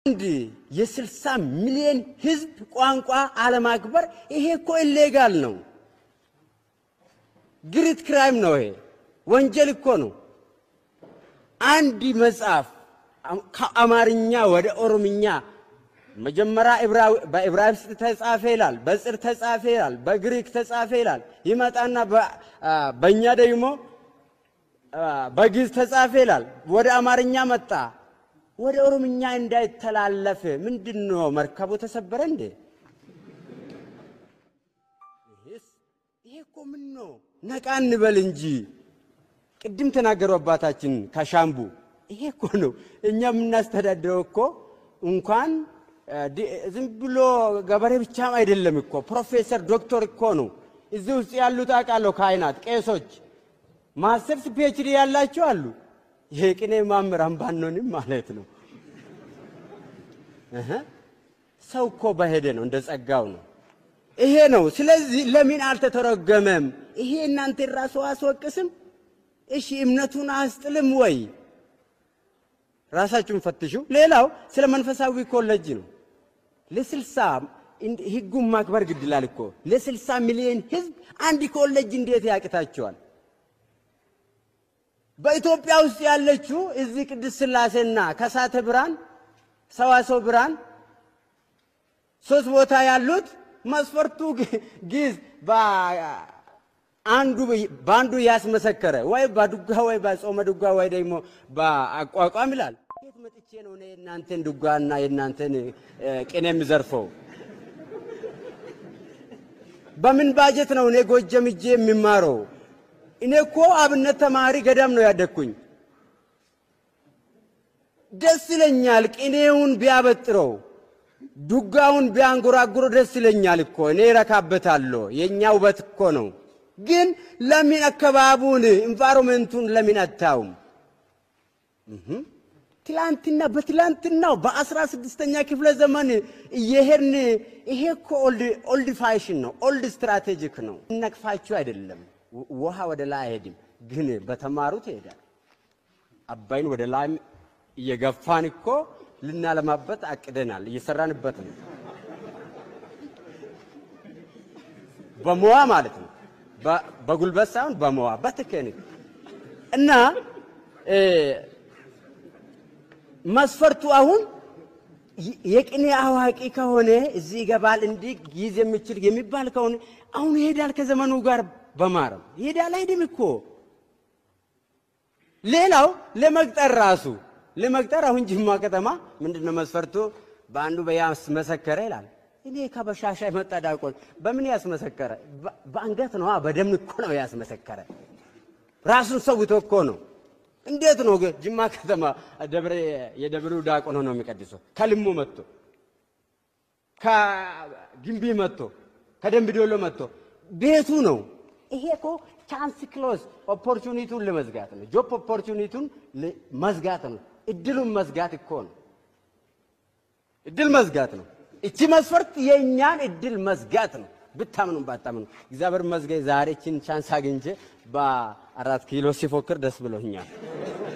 አንድ የስልሳ ሚሊዮን ህዝብ ቋንቋ አለማክበር ይሄ እኮ ኢሌጋል ነው። ግሪት ክራይም ነው። ይሄ ወንጀል እኮ ነው። አንድ መጽሐፍ ከአማርኛ ወደ ኦሮምኛ መጀመሪያ በዕብራይስጥ ተጻፈ ይላል፣ በጽር ተጻፈ ይላል፣ በግሪክ ተጻፈ ይላል። ይመጣና በእኛ ደግሞ በግዕዝ ተጻፈ ይላል። ወደ አማርኛ መጣ። ወደ ኦሮምኛ እንዳይተላለፍ ምንድን ነው መርከቡ ተሰበረ እንዴ? ይሄ እኮ ምን ነው? ነቃ እንበል እንጂ። ቅድም ተናገሩ አባታችን ከሻምቡ። ይሄ እኮ ነው እኛ የምናስተዳድረው እኮ እንኳን ዝም ብሎ ገበሬ ብቻም አይደለም እኮ ፕሮፌሰር ዶክተር እኮ ነው። እዚህ ውስጥ ያሉት አውቃለሁ፣ ካህናት፣ ቄሶች፣ ማስተርስ ፒኤችዲ ያላቸው አሉ። ይሄ ቅኔ መምህራን ባንሆንም ማለት ነው። ሰው እኮ በሄደ ነው እንደ ጸጋው ነው። ይሄ ነው። ስለዚህ ለምን አልተተረጎመም? ይሄ እናንተ ራሱ አስወቅስም? እሺ እምነቱን አስጥልም ወይ? ራሳችሁን ፈትሹ። ሌላው ስለ መንፈሳዊ ኮሌጅ ነው። ለስልሳ ህጉን ማክበር ግድ ይላል እኮ ለስልሳ ሚሊዮን ህዝብ አንድ ኮሌጅ እንዴት ያቅታቸዋል? በኢትዮጵያ ውስጥ ያለችው እዚህ ቅድስት ሥላሴና ከሳተ ብርሃን ሰዋሰው ብርሃን ሶስት ቦታ ያሉት መስፈርቱ ግዕዝ አንዱ በአንዱ ያስመሰከረ ወይ በዱጋ ወይ በጾመ ዱጋ ወይ ደግሞ በአቋቋም ይላል። የት መጥቼ ነው እኔ የእናንተን ዱጋና የእናንተን ቅኔ የሚዘርፈው? በምን ባጀት ነው እኔ ጎጀም ሂጄ የሚማረው? እኔ እኮ አብነት ተማሪ ገዳም ነው ያደግኩኝ። ደስ ይለኛል ቅኔውን ቢያበጥረው ዱጋውን ቢያንጎራጉሮ ደስ ይለኛል እኮ እኔ እረካበታለሁ። የእኛ ውበት እኮ ነው። ግን ለምን አካባቢውን ኢንቫይሮንመንቱን ለምን አታዩም? ትላንትና በትላንትናው በአስራ ስድስተኛ ክፍለ ዘመን እየሄድን ይሄ እኮ ኦልድ ፋሽን ነው፣ ኦልድ ስትራቴጂክ ነው። እነቅፋችሁ አይደለም። ውሃ ወደ ላይ አይሄድም፣ ግን በተማሩት ይሄዳል። አባይን ወደ ላይ እየገፋን እኮ ልናለማበት አቅደናል፣ እየሰራንበት ነው። በመዋ ማለት ነው፣ በጉልበት ሳይሆን በመዋ በቴክኒክ እና መስፈርቱ አሁን የቅኔ አዋቂ ከሆነ እዚህ ይገባል እንዲህ ጊዜ የሚችል የሚባል ከሆነ አሁን ይሄዳል ከዘመኑ ጋር በማረም ይሄዳል። አይድም እኮ ሌላው ለመቅጠር ራሱ ለመቅጠር አሁን ጅማ ከተማ ምንድን ነው መስፈርቱ? በአንዱ በያስመሰከረ ይላል። እኔ ከበሻሻ የመጣ ዲያቆን በምን ያስመሰከረ? በአንገት ነዋ፣ በደም እኮ ነው ያስመሰከረ። ራሱን ሰውቶ እኮ ነው። እንዴት ነው ጅማ ከተማ ደብረ የደብሩ ዲያቆን ሆኖ የሚቀድሰው? ከልሙ መጥቶ ከግንቢ መጥቶ ከደንብ ዶሎ መጥቶ ቤቱ ነው። ይሄ እኮ ቻንስ ክሎዝ ኦፖርቹኒቲውን ለመዝጋት ነው። ጆብ ኦፖርቹኒቲውን መዝጋት ነው። እድሉን መዝጋት እኮ ነው። እድል መዝጋት ነው። እቺ መስፈርት የእኛን እድል መዝጋት ነው። ብታምኑ ባታምኑ እግዚአብሔር መዝጋይ ዛሬ እቺን ቻንስ አግኝቼ በአራት ኪሎ ሲፎክር ደስ ብሎኛል።